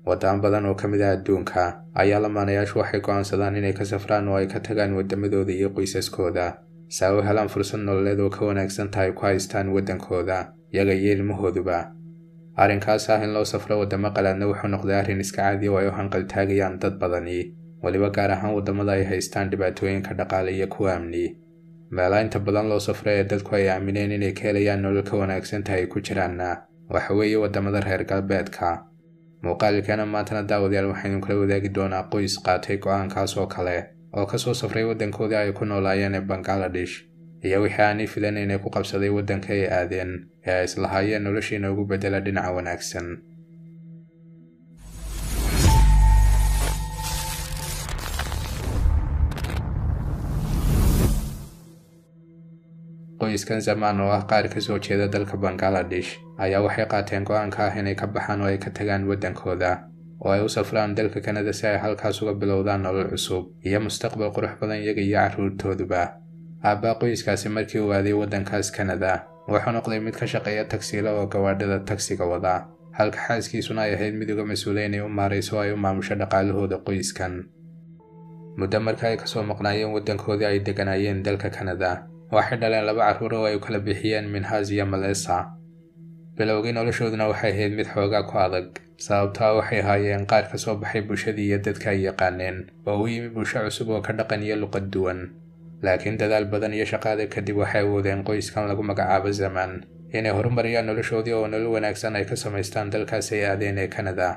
waddamo badan oo ka mid ah adduunka ayaa lamaanayaashu waxay go'aansadaan inay ka safraan oo ay ka tagaan waddamadooda iyo qoysaskooda si ay u helaan fursad nololeed oo ka wanaagsan tahay ku haystaan waddankooda iyaga iyo ilmahooduba arrinkaas ah in loo safro waddamo qalaadna wuxuu noqday arrin iska caadiya oo ay u hanqaltaagayaan dad badani weliba gaar ahaan waddamada ay haystaan dhibaatooyinka dhaqaale iyo kuwa amni meelaha inta badan loo safro ee dadku ay aamineen inay ka helayaan nolol ka wanaagsan tahay ku jiraanna waxa weeye waddamada reer galbeedka muuqaalkeena maantana daawadayaal waxaynu kula wadaagi doonaa qoys qaatay go'aankaas oo kale oo ka soo safray waddankoodii ay ku noolaayeen ee bangaladesh iyo wixii aanay filan inay ku qabsaday waddanka ay aadeen ee ay islahaayeen noloshiina ugu beddela dhinaca wanaagsan qoyskan zamaan oo ah qaar ka soo jeeda dalka bangaladesh ayaa waxay qaateen go'aanka ah inay ka baxaan oo ay ka tagaan waddankooda oo ay u safraan dalka kanada si ay halkaas uga bilowdaan nolol cusub iyo mustaqbal qurux badan iyaga iyo carruurtooduba aabbaa qoyskaasi markii uu aaday waddankaas kanada wuxuu noqday mid ka shaqeeya tagsiila oo gawaadhada tagsiga wada halka xaaskiisuna ay ahayd mid uga mas-uula inay u maarayso oo ay u maamusho dhaqaalahooda qoyskan muddo marka ay kasoo maqnaayeen waddankoodii ay degganaayeen dalka kanada waxay dhaleen laba carruur oo ay u kala bixiyeen minhaas iyo malesa bilowgii noloshooduna waxay ahayd mid xoogaa ku adag sababtaa waxay ahaayeen qaar ka soo baxay bulshadii iyo dadka ay yaqaaneen oo u yimi bulsho cusub oo ka dhaqan iyo luqad duwan laakiin dadaal badan iyo shaqaada kadib waxay awoodeen qoyskan lagu magacaabo zamaan inay horumariyaan noloshoodii oo nolol wanaagsan ay ka samaystaan dalkaas ay aadeen ee kanada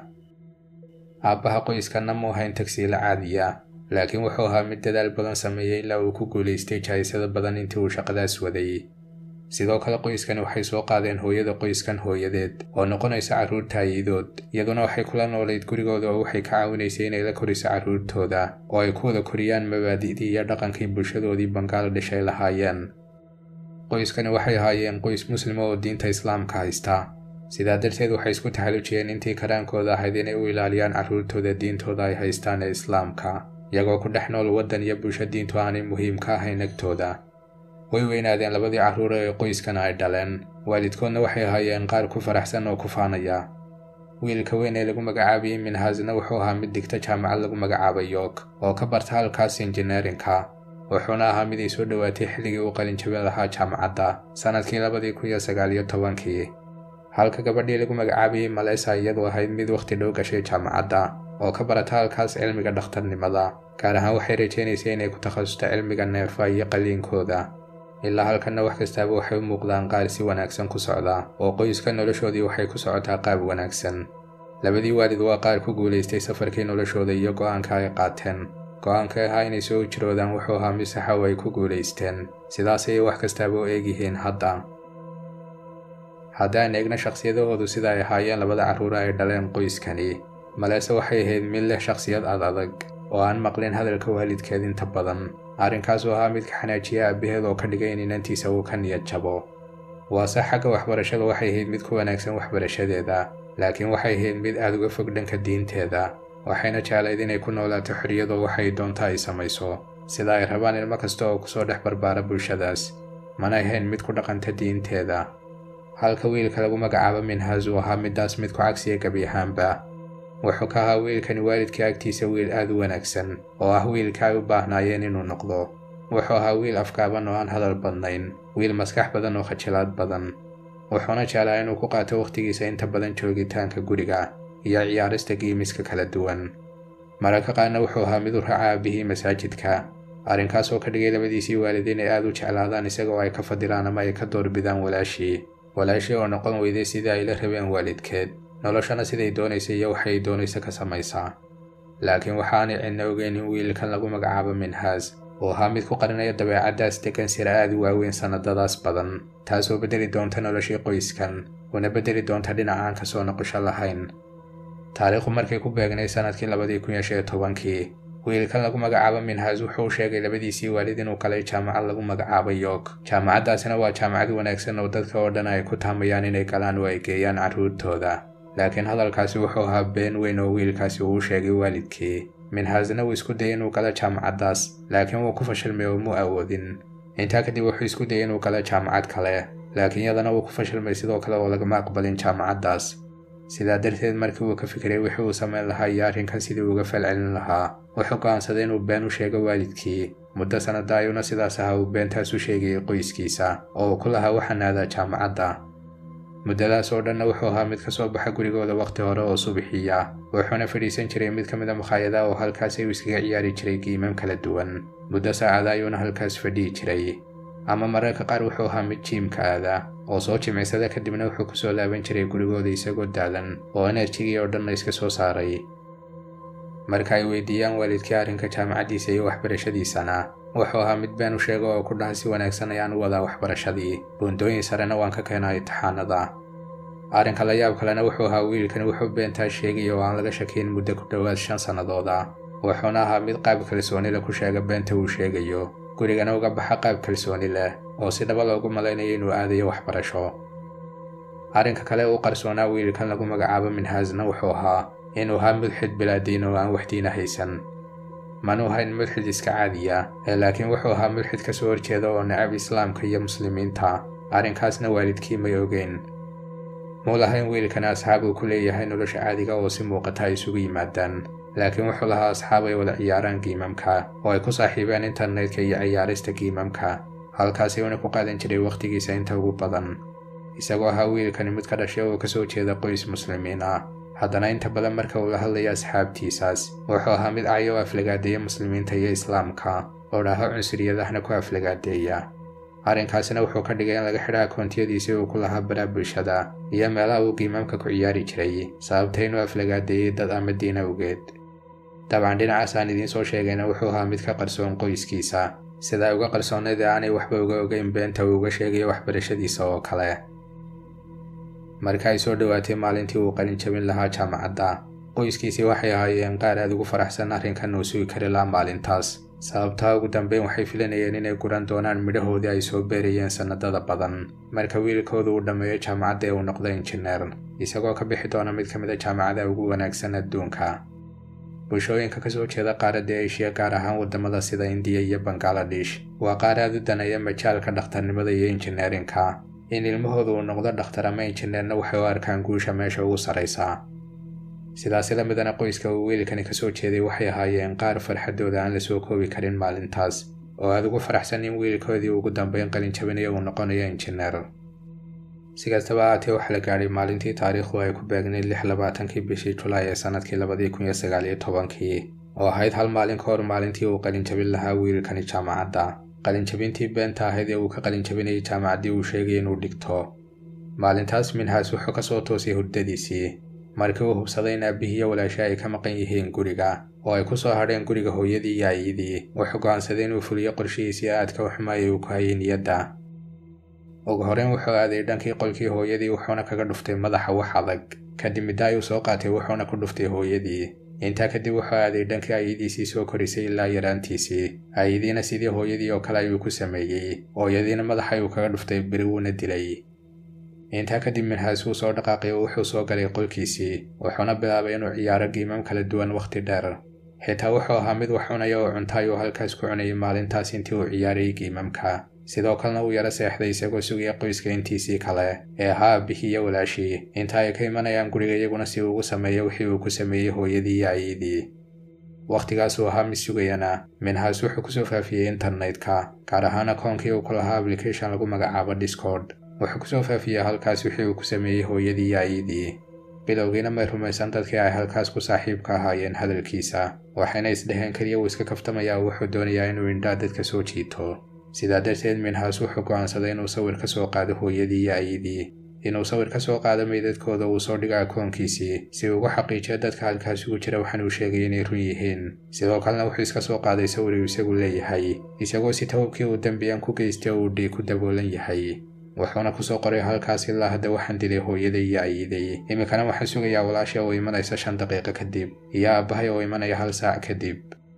aabbaha qoyskanna mu ahayn tagsiilo caadiya laakiin wuxuu ahaa mid dadaal badan sameeyey ilaa uu ku guulaystay jahaysada badan intii uu shaqadaas waday sidoo kale qoyskani waxay soo qaadeen hooyada qoyskan hooyadeed oo noqonaysa carruurta ayidood iyaduna waxay kula noolayd gurigooda oo waxay ka caawinaysay inay la koriso carruurtooda oo ay ku wada koriyaan mabaadi'dii iyo dhaqankii bulshadoodii bangaladesh ay lahaayeen qoyskani waxay ahaayeen qoys muslima oo diinta islaamka haysta sidaa darteed waxay isku taxallujiyeen intii karaankooda ahayd inay u ilaaliyaan carruurtooda diintooda ay haystaan ee islaamka iyagoo ku dhex nool waddan iyo bulsho diintu aanay muhiim ka ahayn agtooda way weynaadeen labadii carruur ee qoyskana ay dhaleen waalidkoodna waxay ahaayeen qaar ku faraxsan oo ku faanaya wiilka weyn ee lagu magacaabayay minhaasna wuxuu ahaa mid digta jaamacad lagu magacaabay york oo ka barta halkaas injineerinka wuxuuna ahaa mid ay soo dhowaatay xilligii uu qalinjabin lahaa jaamacadda sannadkii labadii kun iyo sagaal iyo tobankii halka gabadhii lagu magacaabayay malesa iyadu ahayd mid wakhti dhow gashay jaamacadda oo ka barata halkaas cilmiga dhakhtarnimada gaar ahaan waxay rajaynaysay inay ku takhasusto cilmiga neerfa iyo qaliinkooda ilaa halkanna wax kastaaba waxay u muuqdaan qaar si wanaagsan ku socda oo qoyska noloshoodii waxay ku socotaa qaab wanaagsan labadii waalid waa qaar ku guulaystay safarkii noloshooda iyo go'aanka ay qaateen go'aanka ahaa inay soo jiroodaan wuxuu ahaa mid saxa oo ay ku guulaysteen sidaas ayay wax kastaaba u eegyihiin hadda haddaan eegna shakhsiyadahoodu sida ay ahaayeen labada carruur ay dhaleen qoyskani malese waxay ahayd mid leh shakhsiyad ad adag oo aan maqlin hadalka waalidkeed inta badan arrinkaas oo ahaa mid ka xanaajiya aabbaheed oo ka dhigay in inantiisa uu ka niyad jabo waase xagga waxbarashada waxay ahayd mid ku wanaagsan waxbarashadeeda laakiin waxay ahayd mid aad uga fog dhanka diinteeda waxayna jeclayd inay ku noolaato xorriyadoo waxay doonto ay samayso sida ay rabaan ilmo kasta oo kusoo dhex barbaara bulshadaas mana ahayn mid ku dhaqanta diinteeda halka wiilka lagu magacaabo minhaas uu ahaa middaas mid ku cagsiya gebi ahaanba wuxuu ka ahaa wiilkani waalidka agtiisa wiil aad u wanaagsan oo ah wiilka ay u baahnaayeen inuu noqdo wuxuu ahaa wiil afkaaban oo aan hadal badnayn wiil maskax badan oo khajilaad badan wuxuuna jeclaa inuu ku qaato wakhtigiisa inta badan joogitaanka guriga iyo ciyaarista giimiska kala duwan mararka qaarna wuxuu ahaa mid u raaca aabihii masaajidka arrinkaas oo ka dhigay labadiisii waalid inay aad u jeclaadaan isagoo ay ka fadilaan ama ay ka doorbidaan walaashii walaashii oo noqon weyday sidii ay la rabeen waalidkeed noloshana siday doonaysa iyo waxay doonaysa ka samaysaa laakiin waxaanay cidna ogeyn in wiilkan lagu magacaabo minhaas oo ahaa mid ku qarinaya dabeecaddaas degan sira aad u waaweyn sannadadaas badan taasoo beddeli doonta noloshii qoyskan una beddeli doonta dhinacaan ka soo noqosho lahayn taariikhdu markay ku beegnay sannadkii labadii kun iyo shan iyo tobankii wiilkan lagu magacaabo minhaas wuxuu u sheegay labadiisii waalid inuu galay jaamacad lagu magacaabo york jaamacaddaasina waa jaamacad wanaagsan oo dadka oo dhan ay ku taamayaan inay galaan oo ay geeyaan carruurtooda laakiin hadalkaasi wuxuu ahaa been weyn oo wiilkaasi uu u sheegay waalidkii minhaasna wuu isku dayay inuu galo jaamacaddaas laakiin wuu ku fashilmay oo muu awoodin intaa kadib wuxuu isku dayay inuu galo jaamacad kale laakiin yadana wuu ku fashilmay sidoo kale oo lagama aqbalin jaamacaddaas sidaa darteed markii uu ka fikiray wixii uu samayn lahaa iyo arrinkan sidii uga falcelin lahaa wuxuu go'aansaday inuu been u sheego waalidkii muddo sannada ayuuna sidaas ahaa uu beentaas u sheegayay qoyskiisa oo uu ku lahaa waxaan aadaa jaamacadda muddadaas oo dhanna wuxuu ahaa mid ka soo baxa gurigooda wakhti hore oo subixiya wuxuuna fadhiisan jiray mid ka mid a makhaayadaha oo halkaas ayuu iskaga ciyaari jiray giimam kala duwan muddo saacada ayuuna halkaas fadhiyi jiray ama mararka qaar wuxuu ahaa mid jiimka aada oo soo jimicsada kadibna wuxuu ku soo laaban jiray gurigooda isagoo daalan oo enerjigii oo dhanna iska soo saaray marka ay weydiiyaan waalidkii arrinka jaamacaddiisa iyo waxbarashadiisana wuxuu ahaa mid been u sheega oo ku dhaha si wanaagsan ayaan u wadaa waxbarashadii buundooyin sarena waan ka keenaa imtixaanada arrinka la yaab kalena wuxuu ahaa wiilkani wuxuu beentaa sheegaya oo aan laga shakiyn muddo ku dhowaad shan sannadooda wuxuuna ahaa mid qaab kalsooni leh ku sheega beenta uu sheegayo gurigana uga baxa qaab kalsooni leh oo si dhaba loogu malaynayo inuu aadayo waxbarasho arrinka kale uu qarsoonaa wiilkan lagu magacaabo minhaasna wuxuu ahaa inuu ahaa mulxid bilaadiin oo aan waxdiina haysan manuu hayn mulxid iska caadiya ee laakiin wuxuu ahaa mulxid ka soo horjeeda oo necab islaamka iyo muslimiinta arrinkaasna waalidkii may ogeyn muu lahayn wiilkani asxaab uu ku leeyahay nolosha caadiga oo si muuqata ay isugu yimaadaan laakiin wuxuu lahaa asxaab ay wada ciyaaraan giimamka oo ay ku saaxiibeen internetka iyo ciyaarista giimamka halkaasi uuna ku qaadan jiray wakhtigiisa inta ugu badan isagoo ahaa wiilkani mid ka dhashay oo kasoo jeeda qoys muslimiin ah haddana inta badan marka uu la hadlayo asxaabtiisaas wuxuu ahaa mid cayo oo aflagaadeeya muslimiinta iyo islaamka oo dhaaho cunsuriyadahna ku aflagaadeeya arrinkaasina wuxuu ka dhigay in laga xidha akoontiyadiisii uu ku lahaa baraa bulshada iyo meelaha uu giimaamka ku ciyaari jiray sababta inuu aflagaadeeyey dad ama diin awgeed dabcan dhinacaas aan idiin soo sheegayna wuxuu ahaa mid ka qarsoon qoyskiisa sida ay uga qarsoonayd ee aanay waxba uga ogeyn beenta uu uga sheegayo waxbarashadiisa oo kale marka ay soo dhowaatay maalintii uu qalin jabin lahaa jaamacadda qoyskiisii waxay ahaayeen qaar aad ugu faraxsan arrinkan uu sugi kari lahaa maalintaas sababtaa ugu dambeyn waxay filanayeen inay guran doonaan midhahoodii ay soo beerayeen sannadada badan marka wiilkoodu uu dhammeeyo jaamacadda ee uu noqdo injineer isagoo ka bixi doona mid ka mid a jaamacadaha ugu wanaagsan adduunka bulshooyinka kasoo jeeda qaaradda eshiya gaar ahaan waddamada sida indiya iyo bangaladesh waa qaar aad u danaya majaalka dhakhtarnimada iyo injineerinka in ilmahooda uu noqdo dhakhtar ama injineerna waxay u arkaan guusha meesha ugu sarraysa sidaasi la midana qoyska uu wiilkani kasoo jeeday waxay ahaayeen qaar farxaddooda aan la soo koobi karin maalintaas oo aad ugu faraxsan in wiilkoodii ugu dambeyn qalin jabinayo uu noqonayo injineer si kastaba ahaatee waxaa la gaadhay maalintii taariikhdu ay ku beegnayd lix labaatankii bishii julaay ee sannadkii labadii kun iyo sagaal iyo tobankii oo ahayd hal maalin ka hor maalintii uu qalin jabin lahaa wiilkani jaamacadda qalinjabintii beenta ahayd ee uu ka qalinjabinayay jaamacaddii uu sheegay inuu dhigto maalintaas minhaas wuxuu ka soo toosay hurdadiisii markii uu hubsaday in aabbihii iyo walaasha ay ka maqan yihiin guriga oo ay ku soo hadheen guriga hooyadii iyo ayidii wuxuu go'aansaday inuu fuliyo qorshihiisii aadka u xumaayay uu ku hayay niyadda ugu horeyn wuxuu aaday dhankii qolkii hooyadii wuxuuna kaga dhuftay madaxa wax adag kadib midda ayuu soo qaatay wuxuuna ku dhuftay hooyadii intaa kadib wuxuu aaday dhankii ayadiisii soo korisay ilaa yaraantiisii ayadiina sidii hooyadii oo kale ayuu ku sameeyey hooyadiina madaxa ayuu kaga dhuftay beri wuuna dilay intaa kadib minhaas wuu soo dhaqaaqay oo wuxuu soo galay qolkiisii wuxuuna bilaabay inuu ciyaaro giimam kala duwan wakhti dheer xitaa wuxuu ahaa mid wax cunaya oo cunta ayuu halkaas ku cunayay maalintaas intii uu ciyaarayay giimamka sidoo kalena uu yaro seexday isagoo sugaya qoyska intiisii kale ee ahaa aabihii iyo walaashii inta ay ka imanayaan guriga iyaguna si uu ugu sameeyo wixii uu ku sameeyey hooyadii iyo ayadii wakhtigaas uu ahaa mid sugayana minhaas wuxuu kusoo faafiyey internetka gaar ahaan akoonkii uu ku lahaa application lagu magacaabo discord wuxuu kusoo faafiyey halkaas wixii uu ku sameeyey hooyadii iyo ayadii bilowgiina may rumaysan dadkii ay halkaas ku saaxiibka ahaayeen hadalkiisa waxayna isdheheen keliya uu iska kaftamayaa wuxuu doonayaa inuu indhaa dadka soo jiito sidaa darteed minhaas wuxuu go'aansaday inuu sawir ka soo qaado hooyadii iyo ayadii inuu sawir ka soo qaado meydadkooda uu soo dhigo akoonkiisii si uu ugu xaqiijiyo dadka halkaas ugu jira waxaan uu sheegay inay run yihiin sidoo kalena wuxuu iska soo qaaday sawir uu isagu leeyahay isagoo si tawabkii uu dembiyan ku geystay oo uu dhiig ku daboolan yahay wuxuuna kusoo qoray halkaas ilaa hadda waxaan dilay hooyaday iyo ayiday iminkana waxaan sugayaa walaasha oo imanaysa shan daqiiqo kadib iyo aabbahay oo imanaya hal saac kadib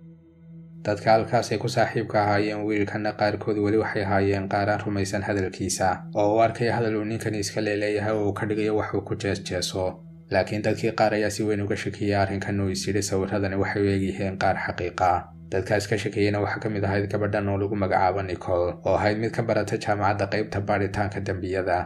dadka halkaasay ku saaxiibka ahaayeen wiilkanna qaarkood weli waxay ahaayeen qaaraan rumaysan hadalkiisa oo u arkaya hadal uu ninkani iska leeleeyahay oo uu ka dhigayo wax uu ku jeesjeeso laakiin dadkii qaar ayaa si weyn uga shakiyey arrinkan uu is yidhi sawirradani waxay u eegyihiin qaar xaqiiqa dadkaas ka shakiyeyna waxaa ka mid ahayd gabadhan oo lagu magacaabo nicol oo ahayd mid ka barata jaamacadda qaybta baadhitaanka dembiyada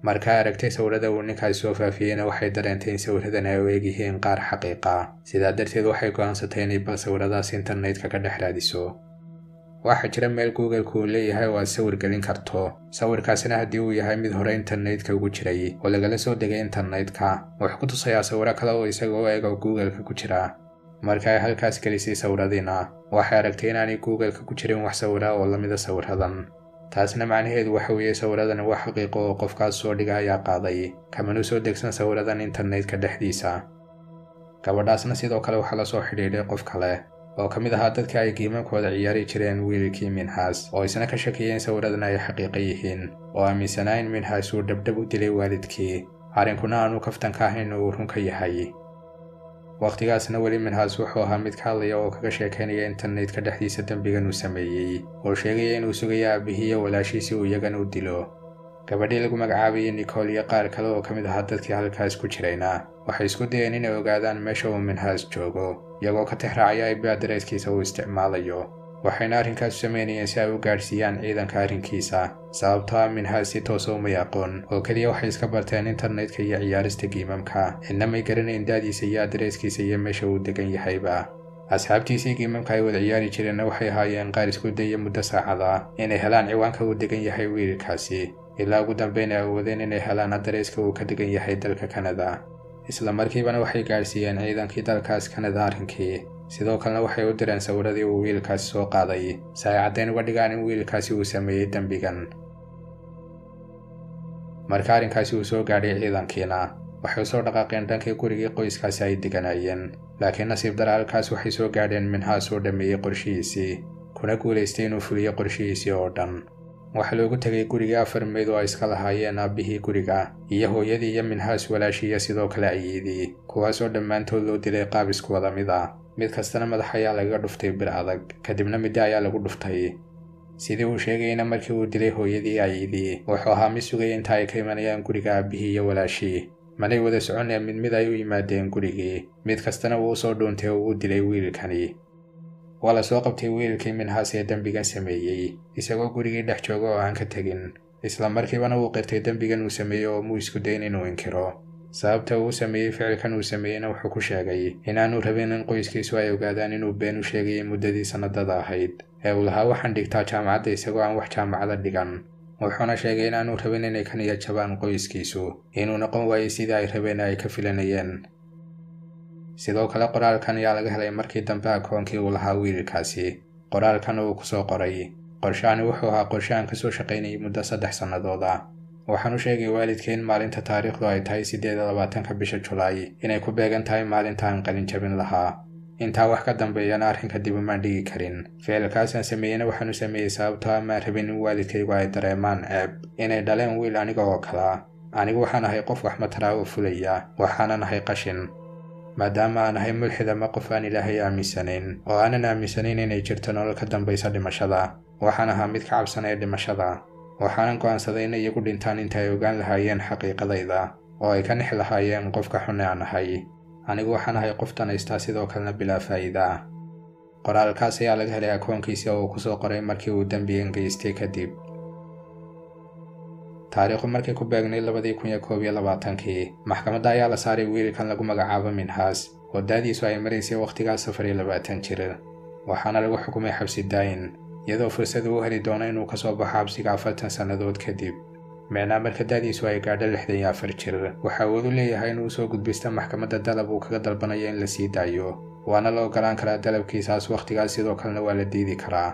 markaa aragtay sawirada uu ninkaasi soo faafiyeyna waxay dareentay in sawiradan ay u egyihiin qaar xaqiiqa sidaa darteed waxay go'aansatay inay bal sawiradaas internetka ka dhex raadiso waxaa jira meel google-ku uu leeyahay oo aad sawir gelin karto sawirkaasina haddii uu yahay mid hore internetka ugu jiray oo lagala soo degay internetka wuxuu ku tusayaa sawiro kale oo isaga u eg oo google-ka ku jira marka ay halkaas gelisay sawiradiina waxay aragtay inaanay google-ka ku jirin wax sawira oo lamida sawiradan taasna macnaheedu waxa weeye sawiradan wax xaqiiqo oo qofkaas soo dhiga ayaa qaaday kamanu soo degsan sawiradan internetka dhexdiisa gabadhaasna sidoo kale waxaa la soo xidhiidhay qof kale oo ka mid ahaa dadka ay giimankooda ciyaari jireen wiilkii minhaas oo isna ka shakiyeen sawiradan ay xaqiiqo yihiin oo aaminsanaa in minhaas uu dhabdhab u dilay waalidkii arrinkuna aanu kaftanka ahayn uu run ka yahay wakhtigaasna weli minhaas wuxuu ahaa mid ka hadlaya oo kaga sheekaynaya internetka dhexdiisa dembigan uu sameeyey oo sheegaya inuu sugayo aabihii iyo walaashiisi uu iyagan u dilo gabadhii lagu magacaabayay nicol iyo qaar kale oo ka mid ahaa dadkii halkaas ku jirayna waxay isku dayeen inay ogaadaan meesha uu minhaas joogo iyagoo ka tixraacaya ib adreeskiisa uu isticmaalayo waxayna arrinkaas u samaynayeen si ay u gaadhsiiyaan ciidanka arrinkiisa sababtoo ah minhaas si toosa umay aqoon oo keliya waxay iska barteen internetka iyo ciyaarista giimamka cidna may garanayn daadiisa iyo adreeskiisa iyo meesha uu degan yahayba asxaabtiisii giimamka ay wada ciyaari jireenna waxay ahaayeen qaar isku daya muddo saacada inay helaan ciwaanka uu degan yahay wiilkaasi ilaa ugu dambeyn ay awoodeen inay helaan adreeska uu ka degan yahay dalka kanada isla markiibana waxay gaadhsiiyeen ciidankii dalkaas kanada arrinkii sidoo kalena waxay u direen sawiradii uu wiilkaasi soo qaaday si ay caddayn uga dhigaan in wiilkaasi uu sameeyey dembigan marka arrinkaasi uu soo gaadhay ciidankiina waxay u soo dhaqaaqeen dhankii gurigii qoyskaasi ay deganaayeen laakiin nasiib dara halkaas waxay soo gaadheen minhaas uu dhammeeyey qorshihiisii kuna guulaystay inuu fuliyo qorshihiisii oo dhan waxaa loogu tegay gurigii afar meyd oo ay iska lahaayeen aabbihii guriga iyo hooyadii iyo minhaas walaashii iyo sidoo kale ayiidii kuwaasoo dhammaantood loo dilay qaab isku wada mid ah mid kastana madax ayaa lagaga dhuftay bir adag kadibna middo ayaa lagu dhuftay sidii uu sheegayna markii uu dilay hooyadii ayiidii wuxuu ahaa mid sugaya inta ay ka imanayaan guriga aabbihii iyo walaashii manay wada soconeen mid mid ay u yimaadeen gurigii mid kastana wuu usoo dhuuntay oo uu dilay wiilkani waa la soo qabtay wiilkii minhaas ee dembigan sameeyey isagoo gurigii dhex jooga oo aan ka tegin isla markiibana wuu qirtay dembigan uu sameeyey oo muu isku dayn inuu inkiro sababta uu sameeyey ficilkan uu sameeyeyna wuxuu ku sheegay inaanu rabin in qoyskiisu ay ogaadaan inuu been u sheegayay muddadii sannadada ahayd ee uu lahaa waxaan dhigtaa jaamacadda isagoo aan wax jaamacada dhigan wuxuuna sheegay inaanu rabin inay ka niyad jabaan qoyskiisu inuu noqon waayey sidii ay rabeen ay ka filanayeen sidoo kale qoraalkan ayaa laga helay markii dambe akoonkii uu lahaa wiilkaasi qoraalkan uu ku soo qoray qorshahani wuxuu ahaa qorshe aan ka soo shaqaynayay muddo saddex sannadood ah waxaan u sheegay waalidkii in maalinta taariikhdu ay tahay siddeed iyo labaatanka bisha julaay inay ku beegan tahay maalinta aan qalin jabin lahaa intaa wax ka dambeeyana arrinka dib umaan dhigi karin ficilkaasaan sameeyeyna waxaan u sameeyey sababtoo amaan rabin in waalidkaygu ay dareemaan ceeb inay dhaleen wiil aniga oo kalaa anigu waxaan ahay qof wax mataraa oo fulaya waxaanan ahay qashin maadaama aan ahay mulxid ama qof aan ilaahay aaminsanayn oo aanan aaminsanayn inay jirto nolol ka dambaysa dhimashada waxaan ahaa mid ka cabsanaya dhimashada waxaanan go'aansaday in iyagu dhintaan inta ay ogaan lahaayeen xaqiiqadayda oo ay ka nix lahaayeen qofka xune aan ahay anigu waxaan ahay qof danaystaa sidoo kalena bilaa faa'iida ah qoraalkaas ayaa laga helay akoonkiisii oo uu ku soo qoray markii uu dembigan geystay kadib taariikhu markii ku beegnay labadii kun iyo koob iyo labaatankii maxkamadda ayaa la saaray wiilkan lagu magacaabo minhaas oo daadiisu ay maraysay wakhtigaas afar iyo labaatan jir waxaana lagu xukumay xabsi daayin iyadoo fursad uu heli doono inuu ka soo baxo xabsiga afartan sannadood kadib micnaa marka daadiisu ay gaadho lixdan iyo afar jir waxa uu u leeyahay inuu soo gudbista maxkamadda dalab uu kaga dalbanayo in la sii daayo waana la ogolaan karaa dalabkiisaas wakhtigaas sidoo kalena waa la diidi karaa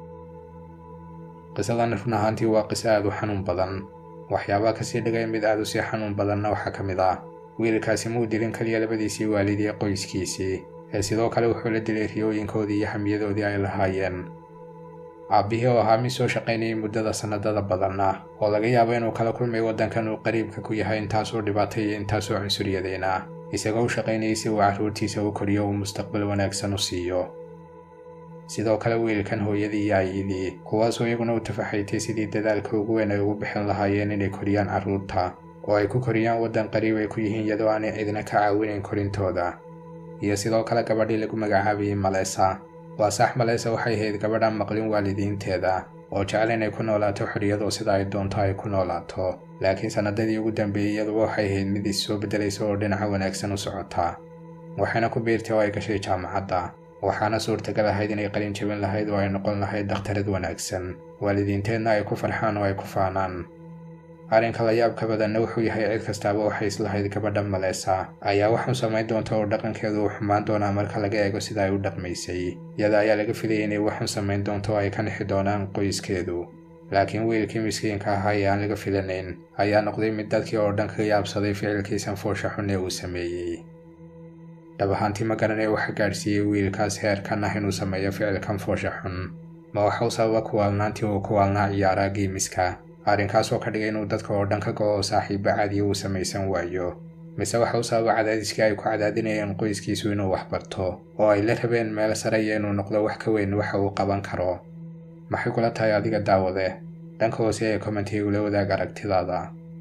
qisadan run ahaantii waa qiso aad u xanuun badan waxyaabaha kasii dhigay mid aad u sii xanuun badanna waxaa ka mid ah wiilkaasi muu dilin keliya labadiisii waalid iyo qoyskiisii ee sidoo kale wuxuu la dilay riyooyinkoodii iyo hamiyadoodii ay lahaayeen aabbihii oo ahaa mid soo shaqaynayay muddada sannadada badan ah oo laga yaabo inuu kala kulmay waddankan uu qariibka ku yahay intaasoo dhibaatay iyo intaasoo cunsuriyadeen ah isagoo u shaqaynayay si uu carruurtiisa u koriyo uu mustaqbal wanaagsan u siiyo sidoo kale wiilkan hooyadii iyo ayidii kuwaasoo iyaguna u tafaxaytay sidii dadaalka ugu weyn ay ugu bixin lahaayeen inay koriyaan carruurta oo ay ku koriyaan waddan qariib ay ku yihiin iyadoo aanay cidina ka caawinayn korintooda iyo sidoo kale gabadhii lagu magacaabayay malesa waa sax malesa waxay ahayd gabadhaan maqlin waalidiinteeda oo jecel inay ku noolaato xorriyadoo sida ay doonto ay ku noolaato laakiin sannadadii ugu dambeeyey iyaduba waxay ahayd mid is soo beddelaysa oo dhinaca wanaagsan u socotaa waxayna ku biirtay oo ay gashay jaamacadda waxaana suurtagal ahayd inay qalin jebin lahayd oo ay noqon lahayd dhakhtarad wanaagsan waalidiinteedna ay ku farxaan oo ay ku faanaan arrinka la yaabka badanna wuxuu yahay cid kastaaba waxay islahayd gabadha maleesa ayaa waxu samayn doonta oo dhaqankeedu uu xumaan doonaa marka laga eego sida ay u dhaqmaysay iyada ayaa laga filayay inay waxu samayn doonto oo ay ka nixi doonaan qoyskeedu laakiin wiilkii miskiinka ahaa ee aan laga filanayn ayaa noqday mid dadkii oo dhan kaga yaabsaday ficilkiisan foosha xun ee uu sameeyey dhab ahaantii ma garanay waxa gaadhsiiyey wiilkaas heerkan ah inuu sameeyo ficilkan foosha xun ma waxau sababa kuwaalnaantii uu ku waalnaa ciyaaraa giimiska arrinkaas oo ka dhigay inuu dadka oo dhan ka go oo saaxiiba caadiya uu samaysan waayo mise waxa u sababa cadaadiskii ay ku cadaadinayeen qoyskiisu inuu wax barto oo ay la rabeen meel sare iyo inuu noqdo wax ka weyn waxa uu qaban karo maxay kula tahay adiga daawade dhanka hoose ee kommentiigula wadaag aragtidaada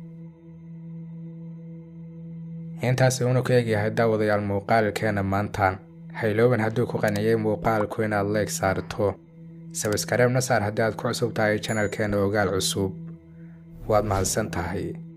intaasi uunu ka egyahay daawadayaal muuqaalkeena maanta haylooban hadduu ku qanciyey muuqaalku inaad leeg saarto sabskareebna saar haddii aad ku cusub tahay janalkeena ogaal cusub waad mahadsan tahay